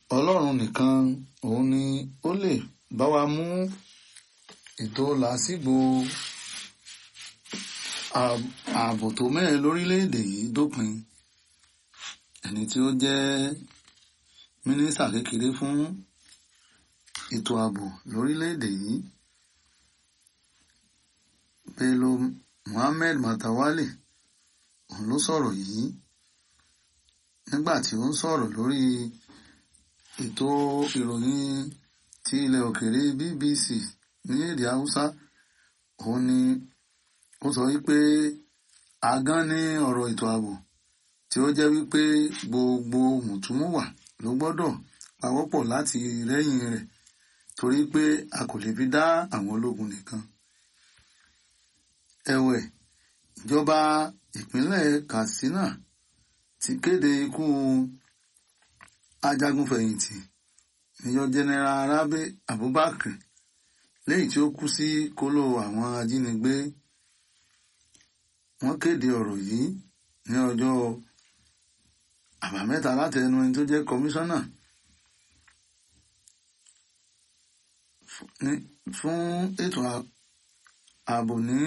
ọlọ́run nìkan òun ni ó lè bá wa mú ètò làásìgbò ààbò tó mẹ́rin lórílẹ̀‐èdè yìí dópin ẹni tí ó jẹ́ mínísítà kékeré fún ètò ààbò lórílẹ̀‐èdè yìí Bello Muhammed Matawalle òun ló sọ̀rọ̀ yìí nígbà tí ó ń sọ̀rọ̀ lórí ètò ìròyìn ti ilẹ̀ òkèèrè BBC ní èdè Haúsá òun ni ó sọ wípé agán ní ọ̀rọ̀ ètò ààbò tí ó jẹ́ wípé gbogbo mùtúmùwà ló gbọ́dọ̀ pawọ́pọ̀ láti rẹ́yìn rẹ̀ torí pé a kò lè fi dá àwọn ológun nìkan. ẹ̀wẹ̀ ìjọba ìpínlẹ̀ Katsina ti kéde ikú ajagunfẹ̀yìntì Major General Rabe Abubakar lẹ́yìn tí ó kú sí kóló àwọn ajínigbé wọ́n kéde ọ̀rọ̀ yìí ní ọjọ́ àbámẹ́ta láti ẹnu ẹni tó jẹ́ kọmíṣánná fún ètò ààbò ní